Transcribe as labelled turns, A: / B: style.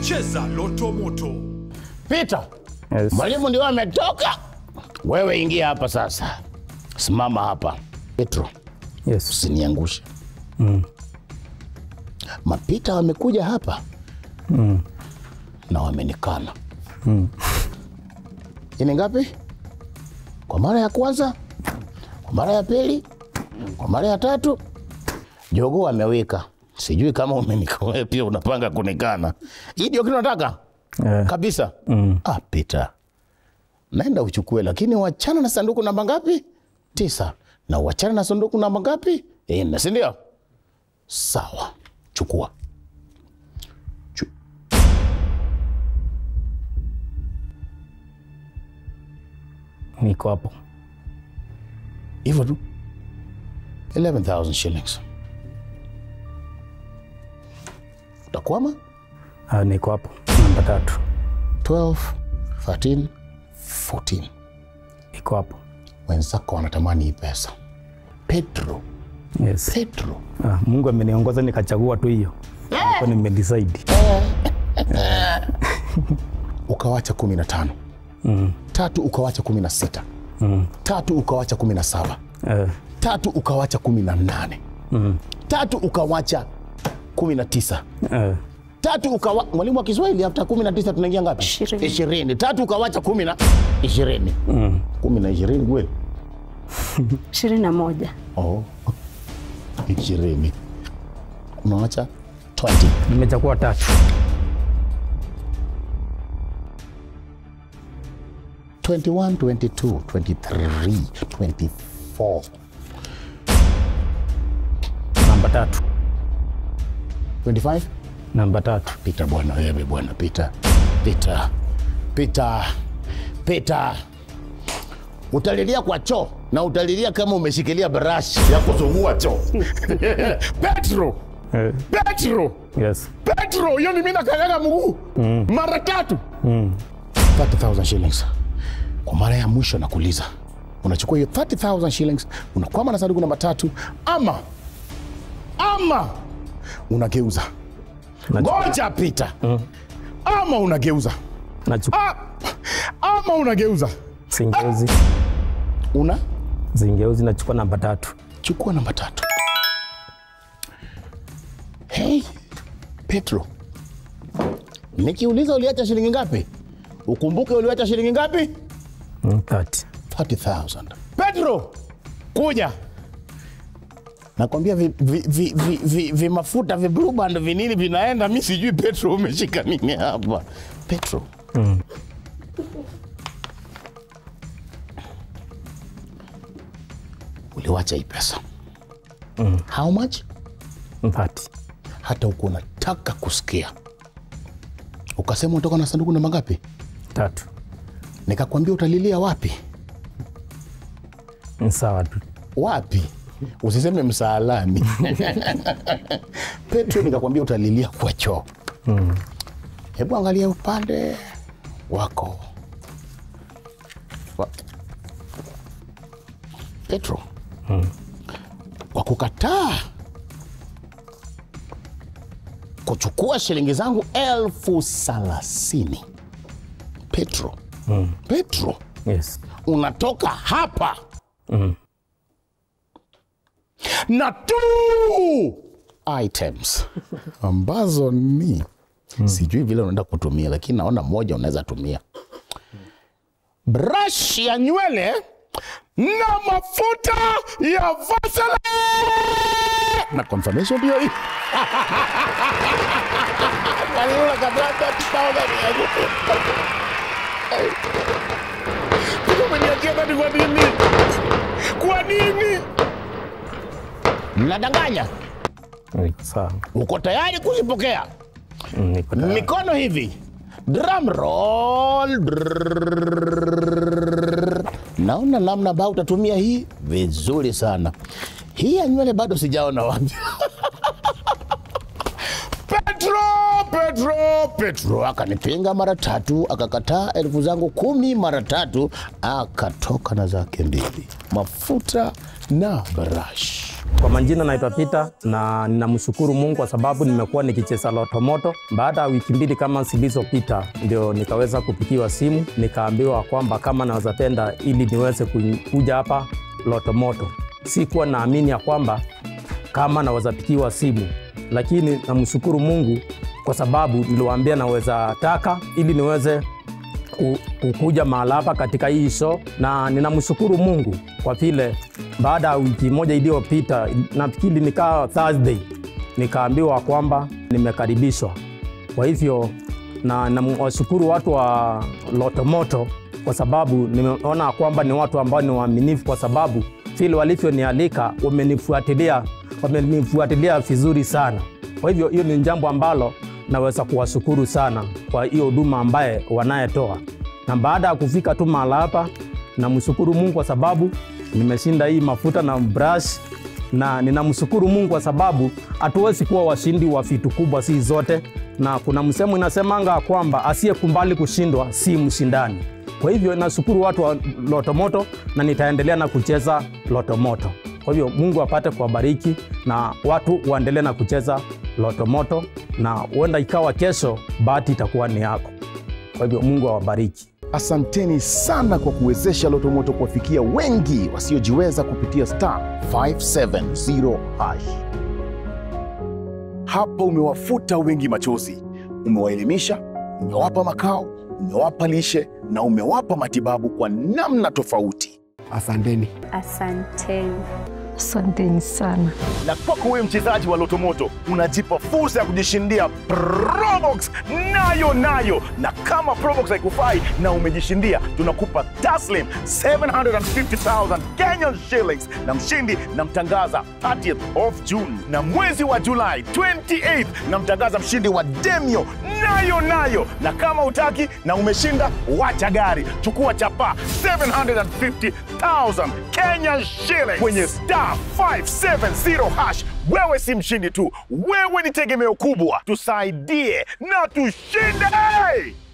A: Cheza Loto Moto.
B: Pita,
C: Yes.
B: mwalimu ndio ametoka. Wewe ingia hapa sasa, simama hapa. Petro,
C: Yes.
B: usiniangushe. Mapita wamekuja hapa na wamenikana. Hii ni ngapi? Kwa mara ya kwanza, kwa mara ya pili, kwa mara ya tatu, jogoo amewika. Sijui kama umenika wewe pia unapanga kunikana. Hii ndio kitu nataka
C: Eh,
B: kabisa. Ah, Pita, naenda uchukue, lakini wachana na sanduku namba ngapi? Tisa. Na wachana na sanduku namba ngapi? Nne, si ndio? Sawa, chukua. Chu-
C: niko hapo.
B: hivyo tu 11000 shillings utakwama
C: Ah, niko hapo. Namba tatu.
B: 12 13 14
C: Niko hapo.
B: wenzako wanatamani hii pesa petro
C: Yes.
B: petro
C: Ah, Mungu ameniongoza nikachagua tu hiyo. Nilikuwa nimedecide.
B: ukawacha 15 tatu ukawacha 16 tatu ukawacha 17
C: Eh,
B: tatu ukawacha 18 tatu ukawacha 19
C: eh,
B: tatu ukawa mwalimu wa Kiswahili after 19 tunaingia ngapi?
D: Ishirini.
B: Ishirini. Tatu ukawacha kumi na ishirini. Kumi na ishirini kweli?
D: ishirini na moja
B: Oh. Ishirini. Unawacha 20.
C: nimechagua tatu.
B: 21, 22, 23, 24.
C: Namba tatu.
B: 25?
C: Namba tatu.
B: Pita bwana wewe bwana pita. Pita. Pita. Pita. Utalilia kwa choo na utalilia kama umeshikilia brush ya kusugua choo. Petro.
C: Eh,
B: Petro.
C: yes.
B: Petro, hiyo ni mimi nakanyaga mguu mara tatu 30,000 shillings. Kwa mara ya mwisho nakuuliza, unachukua hiyo 30,000 shillings unakwama na sanduku namba tatu, ama ama unageuza ngoja pita, ama unageuza
C: Nachukua
B: Ah, ama unageuza
C: singeuzi.
B: una
C: Zingeuzi nachukua namba tatu.
B: chukua namba tatu. Hey, Petro, nikiuliza uliacha shilingi ngapi, ukumbuke uliacha shilingi ngapi?
C: Mm, 30.
B: 30,000. Petro, kuja. Nakwambia vi, vi, vi, vi, vi, vi mafuta vi blue band vinini vinaenda, mi sijui Petro umeshika nini hapa. Petro. Uliwacha hii pesa. How much?
C: 30.
B: Hata uko unataka kusikia. Ukasema unatoka na sanduku namba ngapi?
C: Tatu.
B: Nikakwambia utalilia wapi?
C: Ni sawa tu.
B: wapi usiseme msaalani petro nikakwambia utalilia kwa choo hebu angalia upande wako wa... petro kwa kukataa kuchukua shilingi zangu elfu thelathini petro petro
C: Yes.
B: unatoka hapa na two items ambazo ni sijui vile unaenda kutumia lakini naona moja unaweza tumia brush ya nywele na mafuta ya Vaseline na confirmation ndio hii Waliona kabla hata tutaona ni yangu. Kumbe umeniachia ndani kwa nini? Kwa nini? Mnadanganya.
C: Niko sawa.
B: Uko tayari kuzipokea?
C: Mm, Niko tayari.
B: Mikono hivi. Drum roll. Drrrr. Naona namna ambayo utatumia hii vizuri sana. Hii ya nywele bado sijaona wapi. Petro, Petro, Petro akanipinga mara tatu, akakataa elfu zangu kumi mara tatu, akatoka na zake mbili, mafuta na brush.
C: Kwa majina naitwa Peter na ninamshukuru Mungu kwa sababu nimekuwa nikicheza Loto Moto. Baada ya wiki mbili kama zilizopita, ndio nikaweza kupigiwa simu nikaambiwa kwamba kama naweza penda ili niweze ku- kuja hapa Loto Moto. Sikuwa naamini ya kwamba kama naweza pigiwa simu, lakini namshukuru Mungu kwa sababu niliwaambia naweza taka ili niweze ku- kukuja mahali hapa katika hii show, na ninamshukuru Mungu kwa vile baada ya wiki moja iliyopita, nafikiri nikaa Thursday, nikaambiwa kwamba nimekaribishwa. Kwa hivyo na nawashukuru watu wa Lotomoto kwa sababu nimeona kwamba ni watu ambao ni waaminifu, kwa sababu vile walivyonialika wamenifuatilia, wamenifuatilia vizuri sana. Kwa hivyo hiyo ni jambo ambalo naweza kuwashukuru sana kwa hiyo huduma ambaye wanayetoa, na baada ya kufika tu mahali hapa, namshukuru Mungu kwa sababu nimeshinda hii mafuta na brush, na ninamshukuru Mungu kwa sababu hatuwezi kuwa washindi wa vitu kubwa si zote, na kuna msemo inasemanga kwamba asiyekubali kushindwa si mshindani. Kwa hivyo nashukuru watu wa Lotomoto na nitaendelea na kucheza Lotomoto. Kwa hivyo Mungu apate kuwabariki na watu waendelee na kucheza Lotomoto, na huenda ikawa kesho bahati itakuwa ni yako. Kwa hivyo Mungu awabariki.
B: Asanteni sana kwa kuwezesha Lotomoto kuwafikia wengi wasiojiweza kupitia star 570 hash. Hapa umewafuta wengi machozi, umewaelimisha, umewapa makao, umewapa lishe na umewapa matibabu kwa namna tofauti.
A: Asanteni.
D: Asanteni.
E: Asanteni sana.
B: na kwako wewe mchezaji wa Lotomoto unajipa fursa ya kujishindia Probox nayo nayo, na kama Probox haikufai na umejishindia, tunakupa taslim 750,000 Kenyan shillings, na mshindi namtangaza 30th of June, na mwezi wa Julai 28th namtangaza mshindi wa Demio nayo nayo, na kama utaki na umeshinda, wacha gari, chukua chapa 750,000 Kenyan shillings kwenye star 570 hash. Wewe si mshindi tu, wewe ni tegemeo kubwa. Tusaidie na tushinde!